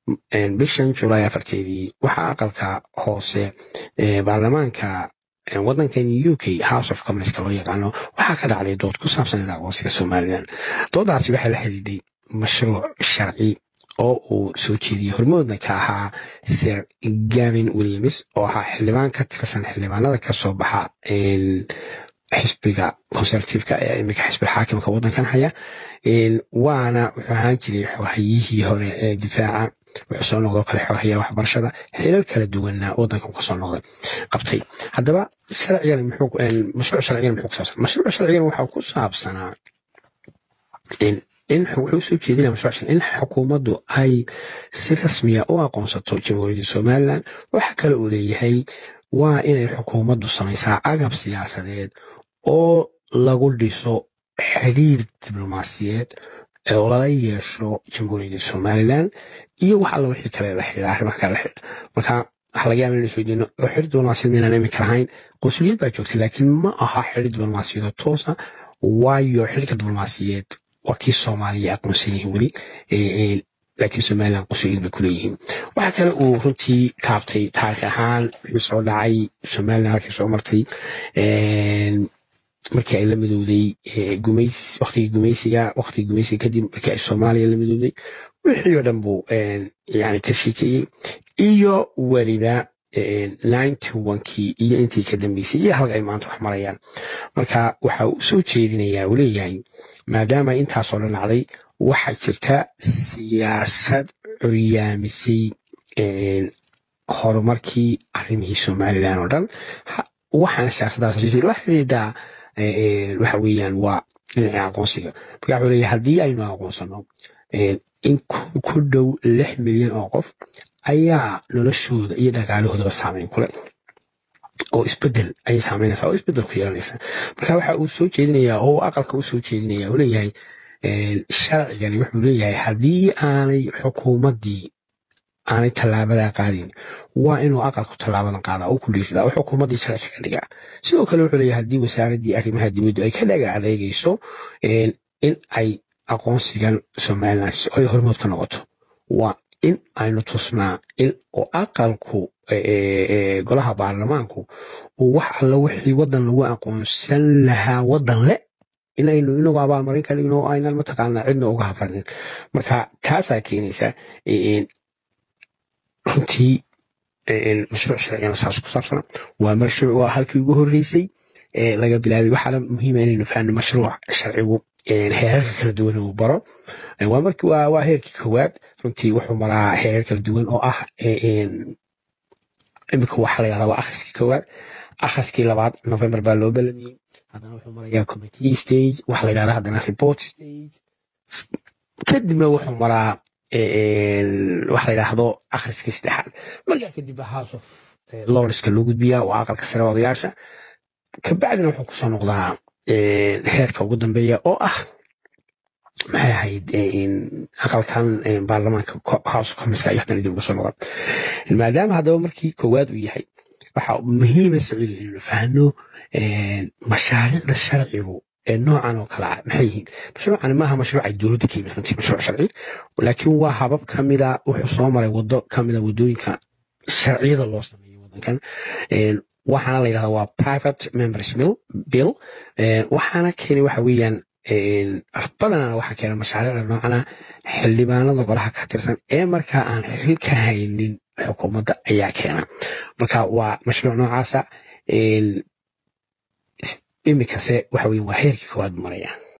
bishan julaay afarteedii waxaa aqalka hoose baarlamaanka wadankan u k house of commonska loo yaqaano waxaa ka dhacday dood ku saabsaneed aqoonsiga somalilan doodaasi waxaa la xidhiidhay mashruuc sharci oo uu soo jeediyey hormoodna ka ahaa sir gavin williams oo ahaa xildhibaan ka tirsan xildhibaanada kasoo baxa xisbiga conservativeka ee iminka xisbiga xaakimka wadankan haya waana wuxuu ahaan jiray xoohayihii hore ee difaaca wuxuu soo noqdoo kale xoohaya waxbarashada xilal kala duwanna wadankan kasoo noqday qabtay haddaba sharcigan mashruuc sharcigan muxuu ku saabsan mashruuc sharcigan waxaa ku saabsanaa in wuxuu soo jeedinaya mashruuc in xukuumaddu ay si rasmiya u aqoonsato jamhuuriyadda somalilan waxa kale uu leeyahay waa inay xukuumaddu samaysaa agab siyaasadeed oo lagu dhiso xiriir diblomaasiyeed oo lala yeesho jamhuuriyadda somalilan iyo wax alla wixii kale la xidhiidha arrimaha kale la xidhiidha marka waxa laga yaaba inaynu isweydiino oo xiriir diblomaasiyad maynaan iminka lahayn qunsuliyad baa joogtay laakiin ma aha xiriir diblomaasiyadoo toosa waayo xiriirka diblomaasiyeed waa kii soomaaliya aqoonsan yihiin weli laakiin somalilan qunsuliyad bay kuleeyihiin waxa kale uu runtii taabtay taarikh ahaan wixii soo dhacay somalilan halkii soo martay markii ay la midowday gumays waqtigii gumaysiga waqtigii gumaysiga kadib markii ay soomaaliya la midowday wixii oo dhan buu yani ka sheekeeyey iyo weliba ninety onkii iyo intii ka dambeysay iyo halka ay maanta wax marayaan marka waxa uu soo jeedinayaa uu leeyahay maadaama intaasoo dhan dhacday waxaa jirta siyaasad curyaamisay horumarkii arrimihii somalilan oo dhan waxaana siyaasaddaas la xidhiidhaa waxa weeyaan waa dhinaca aqoonsiga marka wuxuu leeyahay haddii aynu aqoonsano in ku dhow lix milyan oo qof ayaa noloshooda iyo dhaqaalahoodaba saameyn kule oo isbedel ayay saameynaysaa oo isbedel ku yeelanaysa marka waxa uu soo jeedinayaa oo aqalka u soo jeedinaya uu leeyahay sharcigani wuxuu leeyahay haddii aanay xukuumaddii aanay tallaabadaa qaadin waa inuu aqalku tallaabadan qaadaa oo ku dhiirida oo xukuumaddii sharci ka dhigaa sidoo kale wuxuu leeyahay haddii wasaaraddii arrimaha dibaddu ay ka dhaga adeegayso in ay aqoonsigan somalilan ay hormood ka noqoto waa in aynu tusnaa in oo aqalku golaha baarlamaanku uu wax alla wixii waddan lagu aqoonsan lahaa waddan le in aynu inagu abaalmarin ka dhigno oo aynan mataqaanaa cidna uga hafarnin marka taasaa keenaysa runtii mashruuc sharcigana saas ku saabsana waa mashruuc waa halkii ugu horreysay laga bilaabay waxaana muhiima inaynu fahanno mashruuc sharcigu heerarka kala duwan uu baro waa markii waa heerkii koowaad runtii wuxuu maraa heerar kala duwan oo ah imika waxa la yidhahdaa waa akhriskii koowaad akhriskii labaad november baa loo balamiyey haddana wuxuu marayaa committee stage waxa la yidhahdaa haddana report stage kadibna wuxuu maraa waxa la yidhaahdo akhriskii saddexaad markaa kadib house of lordska loo gudbiyaa waa aqalka sare odayaasha kabacdina wuxuu kusoo noqdaa heerka ugu dambeeya oo ah maxay ahayd aqalkan baarlamaanka house commerska iyo haddana dib uga soo noqda maadaama haddaba markii koowaad uu yahay waxa muhiima saciidu inaynu fahno mashaariicda sharcigu ee noocan oo kale ah maxay yihiin mashruucani maaha mashruuc ay dowladda ka yimid runtii mashruuc sharci laakiin waa habab ka mida wuxuu soo maray wado ka mida wadooyinka sharciyada loo sameeyo wadankan waxaana la yidhahdaa waa private members bill waxaana keenay waxa weeyaan badanana waxaa keena mashaariicda noocana xildhibaanada golaha ka tirsan ee markaa aan xil ka haynin xukuumadda ayaa keena marka waa mashruuc noocaasa imikase waxa weyan waa heerkii koowaad maraya